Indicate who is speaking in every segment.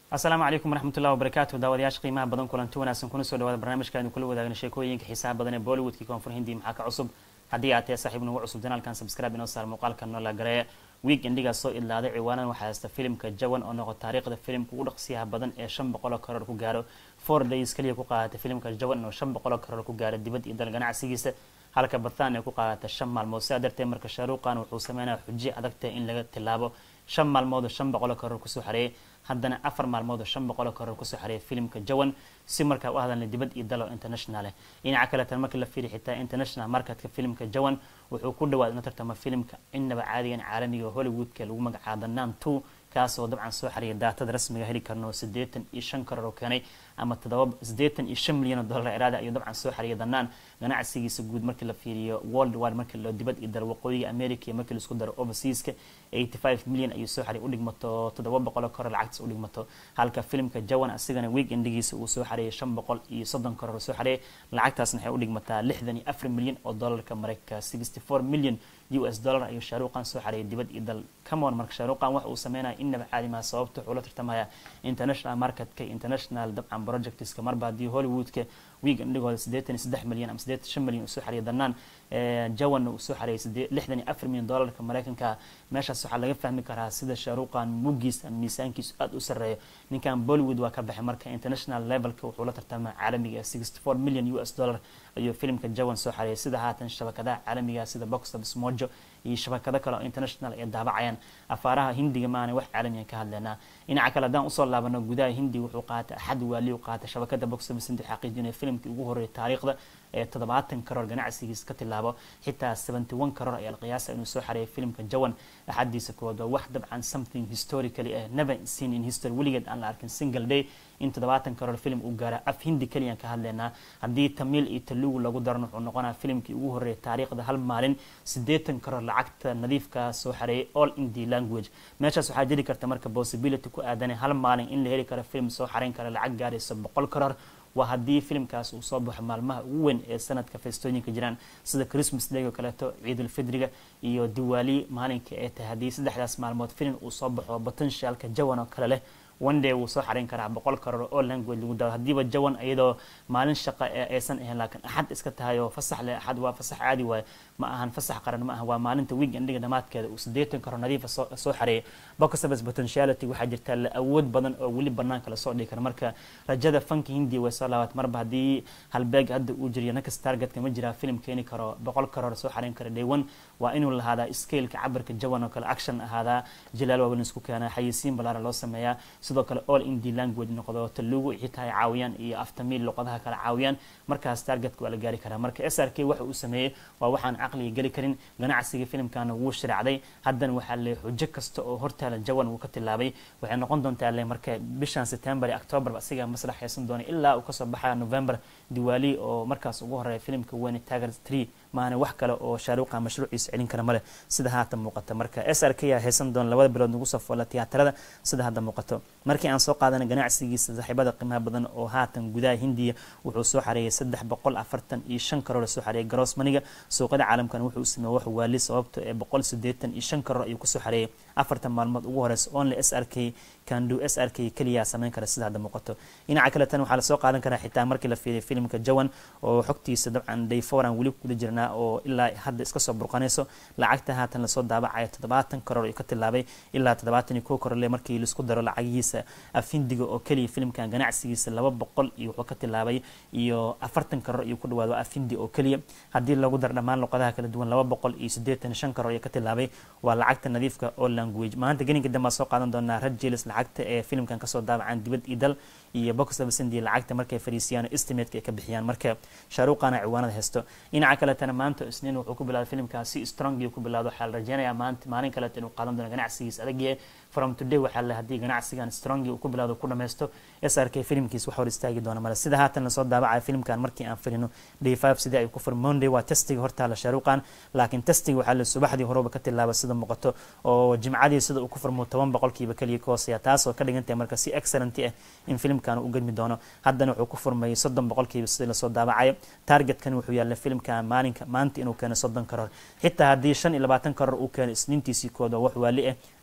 Speaker 1: asalaamu calaykum waraxmatullahi wabarakaatu daawadayaasha qiimaha badan kulanti wanaagsan kuna soo dhawaada barnaamijkaanu kula wadaagna sheekooyinka xiisaha badan ee bollywoodkii koonfur hindi maxaa ka cusub haddii aad tahay saaxiib nagu cusub janaalkan subscribe inoo saar muuqaalka noola gareeya wiig indhigaas soo idlaaday ciwaanan waxaa haysta filimka jawan oo noqo taariikhda filimka ugu dhaqsiyaha badan ee shan boqoloo karoor ku gaaro four days kaliya ku qaadatay filimka jawan oo shan boqoloo karoor ku gaaro dibad iyo dal ganacsigiisa halka bathaan ay ku qaadatay shan maalmood sidaa darteed marka shaaruuqan wuxuu sameynaya xujiye adagtahay in laga tilaabo shan maalmood oo shan boqoloo karoor kusoo xareeyay haddana afar maalmood oo shan boqoloo karoor kusoo xareeyay filimka jawan si markaa u hadalna dibad iyo dalo international dhinaca kaleetan markii la fiiriy xitaa international marketka filimka jawan wuxuu ku dhawaad ina tartama filimka inaba caadigan caalamiga hollywoodka lagu magacaabo nan two kaas oo dabcan soo xariyay daatada rasmiga heli karno siddeetan iyo shan karoor oo keenay ama todoba siddeetan iyo shan milyan oo dollar iraada ayuu dabcan soo xariyay danaan ganacsigiisa guud markii la fiiriyo world wide markii loo dibad iyo dal waqooyiga america iyo markii laisku daro overseaska eighty five milyan ayuu soo xariyay udhigmato toddoba boqoloo karoor lacagtiis udhigmato halka filimka jawan asigana week endigiisa uu soo xariyay shan boqol iyo soddon karoor soo xariyay lacagtaasna waxay udhigmataa lixdan iyo afar milyan oo dollarka mareykanka sixty four milyan u s dollar ayuu shaaruuqan soo xariyay dibad iyo dal camon marka shaaruuqan waxa uu sameynaya inaba caadimaha sababta wuxuu la tartamaya international marketka international dabcan projectska marba haddii hollywoodka wiig indhigooda siddeetan iyo saddex milyan ama siddeetan shan milyan uu soo xariyay danaan jawanna uu soo xariyay lixdan iyo afar milyan dollarka mareykanka meeshaas waxaa laga fahmi karaa sida shaaruuqan muggiis ama miisaankiisu aada u sarreeyo ninkan bollywood waa ka baxay marka international levelka wuxuu la tartama caalamiga sixty four million u s dollar ayuu filimka jawan soo xariyay sida haatan shabakadaha caalamiga sida box office mojo iyo shabakado kale oo international ay daabacayaan afaaraha hindiga maana wax caalamiyan ka hadleynaa dhinaca kale haddaan usoo laabano gudaha hindi wuxuu qaatay axad waali u qaatay shabakada box office intuu xaqiijinaya filimkii ugu horreeyay taariikhda ee toddobaatan karoor ganacsigiisa ka tilaabo xitaa seventy one karoor ayaa la qiyaasa inuu soo xareeyay filimka jawan axadiisa koowaad waa wax dabcan something historically ah never seen in history weligeed aan la arkin single day in toddobaatan karoor film uu gaara af hindi keliyaan ka hadleynaa haddii tamiil iyo talugu lagu daran wuxuu noqonaa filimkii ugu horreeyay taariikhda hal maalin siddeetan karoor lacagta nadiifka soo xareeyay all indi language meeshaas waxaa jiri karta marka possibility ku aadanay hal maalin in la heli karo film soo xareyn kara lacag gaaraysa boqol karoor waa haddii filimkaas uu soo baxo maalmaha ugu weyn ee sanadka feestooyinka jiraan sida christmas day oo kaleeto ciidulfidriga iyo diwaali maalinka ee tahay haddii saddexdaas maalmood filim uu soo baxo potentialka jawan oo kale leh one day wuu soo xareyn karaa boqol karoor oo language lagu daro haddiiba jawan iyadoo maalin shaqa ee aysan ahayn laakiin axad iska tahay oo fasax leh axad waa fasax caadi waaye ma ahan fasax qaran ma aha waa maalinta week endhiga dhamaadkeeda uu siddeetan karoor nadiifa soo xareeyay box office potentiality waxaa jirta la awood badan oo weli banaanka lasoo dhigi kara marka rajada fanka hindiya way soo laabat marba haddii halbeeg hadda uu jiriyo nakas targetka ma jiraa film keeni karo boqol karoor soo xareyn kara day one waa inuu lahaadaa scaleka cabirka jawan oo kale action ahaadaa jilaal waaweyn isku keenaa xayisiin balaara loo sameeyaa sidoo kale all indi language noqdo talugu xitaa ay caawiyaan iyo aftamiil luqadaha kale caawiyaan markaas targetka waa la gaari karaa marka s r k waxa uu sameeyey waa waxaan caqliga geli karin ganacsiga filimkana wuu shiracday haddana waxaa le xujo kasta oo hortaala jawan uu ka tilaabay waxay noqon doontaa le marka bishan september iyo october asigaa maslax haysan doona ilaa uu kasoo baxaya november diwaali oo markaas ugu horeeya filimka weyne tager tree maana wax kale oo shaaruuqa mashruuciisa celin kara male sida haatan muuqata marka s r k yaa haysan doona labada bilood nagu soo foola tiyaatarada sida hadda muuqato markii aan soo qaadana ganacsigiisa saaxiibada qiimaha badan oo haatan gudaha hindiya wuxuu soo xareeyay saddex boqol afartan iyo shan karoor soo xareeyay garoos maniga suuqada caalamkan wuxuu sameeyey wax waali sababto ee boqol siddeetan iyo shan karoor ayuu kusoo xareeyay afartan maalmood ugu horeysa only s r k kandu s r k keliya sameyn kara sida hadda muuqato dhinaca kale tan waxaa lasoo qaadan karaa xitaa markii la fiiriya filimka jawan oo xogtiisa dabcan dayforan weli kuguda jirnaa oo ilaa hadda iska soo burqanayso lacagta haatan lasoo daabacayo toddobaatan karoor ayuu ka tilaabay ilaa toddobaatan iyo kow karoor le markii laisku daro lacagihiisa afindiga oo keliya filimkan ganacsigiisa laba boqol iyo wuxuu ka tilaabay iyo afartan karoor ayuu ku dhawaado afindi oo keliya haddii lagu daro dhammaan luqadaha kala duwan laba boqol iyo siddeetan shan karoor ayuu ka tilaabay waa lacagta nadiifka oo language maanta geninka dambe soo qaadan doonaa rajelis lacagta ee filimkan kasoo daabacaan dibad iyo dal iyo box office india lacagta markay fariisiyaan estimateka ay ka bixiyaan marka shaaruuqana ciwaanada haysto dhinaca kaletana maanta isniin wuxuu ku bilaaday filimkaa si strong ku bilaado waxaa la rajeynayaa maanta maalin kaleta inuu qaadan doono ganacsigiisa adagyahay from today waxaa le haddii ganacsigan strongi uu ku bilaado ku dhameysto s r k filimkiis wax hor istaagi doona male sida haatan lasoo daabacaya filimkan markii aan filino day five sidii ay ku fur monday waa testiga hortaala shaaruuqan laakiin testiga waxaa le subaxdii horeba ka tilaaba sida muuqato oo jimcadii sida uu ku furmo toban boqolkiiba keliya ka hooseeya taasoo ka dhigan tahay marka si excellent ah in filimkan u gedmi doono haddana wuxuu ku furmay soddon boqolkiiba sidii lasoo daabacayo targetkan wuxuu yaalla filimkan maalinka maanta inuu keeno soddon karoor xitaa haddii shan iyo labaatan karoor uu keeno isniintiisii kooda wax waali ah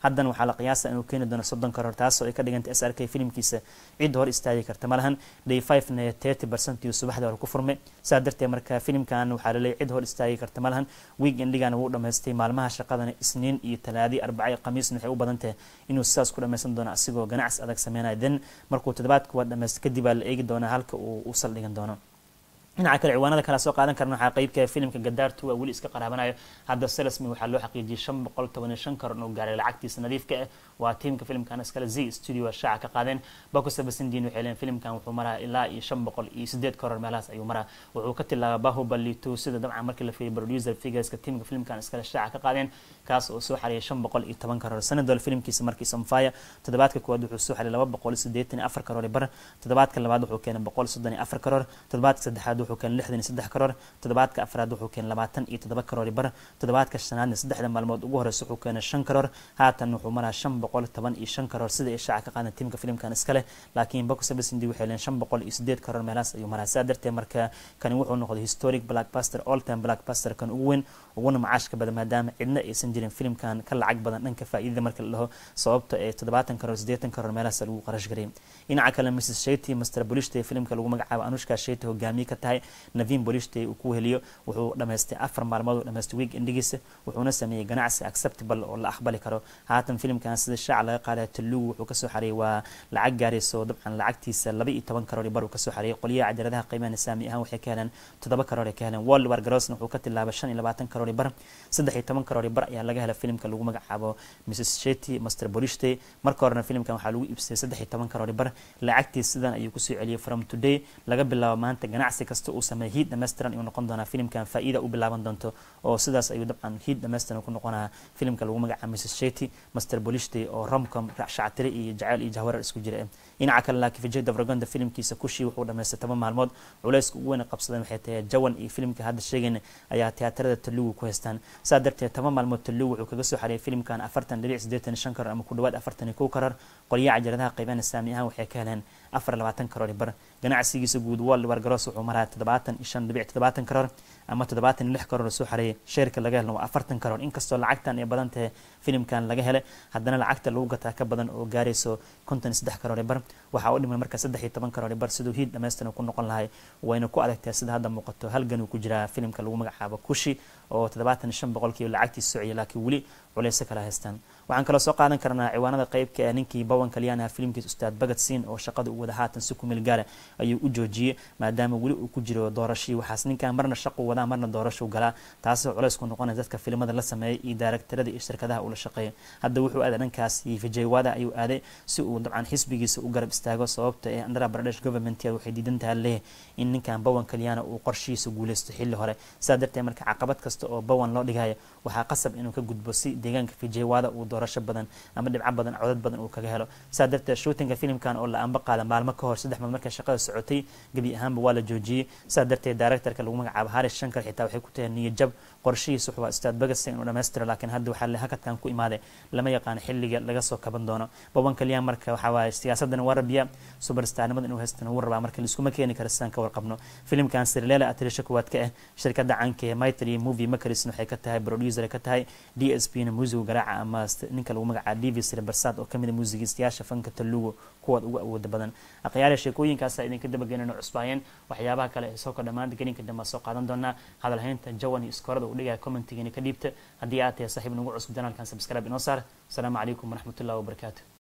Speaker 1: haddana waxaa la qiyaasa inuu keeni doono soddon karoor taasoo ay ka dhigantay s r k filimkiisa cid hor istaagi karta malahan day five na thirty percent iyo subaxdii hore ku furmay saa darteed marka filimkan waxaa laleeyahy cid hor istaagi karta malahan week endigana wuu dhamaystay maalmaha shaqadana isniin iyo talaadi arbaca khamiisna waxay u badan tahay inuu sidaas ku dhammaysan doono asigoo ganacsi adag sameynaya then markuu toddobaadka waa dhamaysta kadib baa la eegi doonaa halka uu u saldhigan doono dhinaca kale ciwaanada kale soo qaadan karna waxaa qeybka filimka gadaartu waa weli iska qaraabanayo hadda selesmi waxaa loo xaqiijiyay shan boqol toban iyo shan karoon oo gaaray lacagtiisa nadiifka ah waa tiimka filimkan iskale z studio shaaca ka qaadeen bako sabasindin waxay leeyihin filimkan wuxuu maraa ilaa iyo shan boqol iyo sideed karoor meelahaas ayuu maraa wuxuu ka tilaabaa bahubali two sida dabcan markii la fiiriy producer figureska tiimka filimkan iskale shaaca ka qaadeen kaas oo soo xariyay shan boqol iyo toban karoor sanadol filimkiisa markii samfaya toddobaadka koowaad wuxuu soo xariyay laba boqol iyo siddeetan iyo afar karoor bar toddobaadka labaad wuxuu keenay boqol soddon iyo afar karoor toddobaadka saddexaad wuxuu keenay lixdan iyo saddex karoor toddobaadka afraad wuxuu keenay labaatan iyo toddoba karoor bar toddobaadka shanaadna saddexda maalmood ugu horeysa wuxuu keenay shan karoor haatan wuxuu maraa shan boqol toban iyo shan karoor sida ay shaaca ka qaadan tiimka filimkan iskale laakiin bako sabasindi waxay leen shan boqol iyo sideed karoor meelahaas ayuu maraa saa darteed marka kani wuxuu noqday historic blackbuster all time blackbuster kan ugu weyn uguna macaashka badan maadaama cidna aysan jirin filimkan ka lacag badan dhanka faa'iidada marka la dhaho sababta ee toddobaatan karoor siddeetan karoor meelahaas lagu qarash garay dhinaca kale mrs shety master bolishte filimka lagu magacaabo anushka shety hogaamiye ka tahay navin bolishte uu ku heliyo wuxuu dhamaystay afar maalmood uu dhamaystay week endigiisa wuxuuna sameeyey ganacsi acceptable oo la aqbali karo haatan filimkan sida shaaca laga qaadaya talugu wuxuu kasoo xariyay waa lacag gaarayso dabcan lacagtiisa laba iyo toban karoor bar uu kasoo xariyay qolyaha cajaladaha qiimaha saami ahaan waxay ka heleen toddoba karoor ay ka heleen world war garosna wuxuu ka tilaabay shan iyo labaatan karoor bar saddex iyo toban karoor bar ayaa laga helay filimka lagu magacaabo mrs shety master bolishte marka horena filimkan waxaa lagu iibsaday saddex iyo toban karoor bar lacagtiis sidan ayuu kusoo celiyay from today laga bilaabo maanta ganacsi kasta uu sameeyay hiid dhammaystiran ayuu noqon doonaa filimkan faa'iida u bilaaban doonto oo sidaas ayuu dabcan hiid dhammaystiran ku noqonaa filimka lagu magacaabo mrs shety master bolishte oo romcom shactire iyo jaceyl iyo jahwarar isku jira dhinaca kale laakiin vijay davragonda filimkiisa kushii wuxuu dhamaystay toban maalmood culayska ugu weyn qabsadan waxay tahay jawan iyo filimka hadda sheegayna ayaa tiyaatarada talugu ku haystaan saa darteed toban maalmood talugu wuxuu kaga soo xariyay filimkan afartan dhilic siddeetan shan karoor ama ku dhawaad afartan iyo kow karoor qolyaha cajaladaha qaybana saami ahaan waxay ka heleen afar labaatan karoor bar ganacsigiisa guud world war garoos wuxuu maraa toddobaatan iyo shan dhibic toddobaatan karoor ama toddobaatan iyo lix karoor soo xareeyay sheerka laga helna waa afartan karoor inkastoo lacagtan ay badan tahay filimkan laga helay haddana lacagta lagu gataa ka badan oo gaarayso konton iyo saddex karoor bar waxaa u dhiman marka saddex iyo toban karoor bar siduu hiid dhammaystiran ku noqon lahay wayna ku adagtahay sida hadda muuqato halgan uu ku jiraa filimka lagu magacaabo kushi oo toddobaatan iyo shan boqolkiiba lacagtiisa sociyay laakiin weli culayso kala haystaan waxaan kaloo soo qaadan karnaa ciwaanada qeybka ee ninkii bawan kalyan aha filimkiisa ustaad bagad siin oo shaqada u wada haatan si ku meel gaara ayuu u joojiyey maadaama weli uu ku jiro doorashii waxaas ninkan marna shaqu wadaa marna doorashuu galaa taasoo culays ku noqonaya dadka filimada la sameeyay iyo daaragtarada iyo shirkadaha uu la shaqeeya hadda wuxuu aaday dhankaas iyo vijay-wada ayuu aaday si uu dabcan xisbigiisa u garab istaago sababta ee andhra baradesh government waxay diidan tahay leeyahay in ninkan bawan kalyana uu qorshihiisa guuleysto xilli hore saa darteed marka caqabad kasta oo bawan loo dhigaya waxaa qasab inuu ka gudbo si deegaanka vijay-wada uu doorasho badan ama dhibco badan codad badan uu kaga helo saa darteed shootinga filimkan oo la amba qaada maalmo ka hor saddex maal markay shaqada socotay gebi ahaanba waa la joojiyey saa darteed directorka lagu magacaabo haris shankar xitaa waxay ku tahay niyad jab qorshihiisa wuxuu ustaad bagasa inuu dhammaystiro laakiin hadda waxaa le hakadkan ku imaaday lama yaqaano xilliga laga soo kaban doono baban kalyan marka waxaa waaye siyaasadana waa rabiya superstarnimada inuu haystana wuu rabaa marka laiskuma keeni kara sidaan ka warqabno filimkan sirleela atrisha kuwaad ka ah shirkada canka ee mitry movie macarisn waxay ka tahay producer ka tahay d s p na muusiga garaaca ama ninka lagu magacaabo davis rebersad oo kamid a muusigiistayaasha fanka talugo kuwaad ugu awooda badan akhyaala sheekooyinkaasa idinka dabageynano cusbaayeen waxyaabaha kale ee soo ka dhammaanta gelinka dambe soo qaadan doonaa hadalhaynta jawan iyo iskoorada uu dhigaya commentigiina ka dhiibta haddii aad tahay saaxiib nagu cusub janaalkan subscribe inoo saar asalaamu calaykum waraxmatullahi wabarakaatu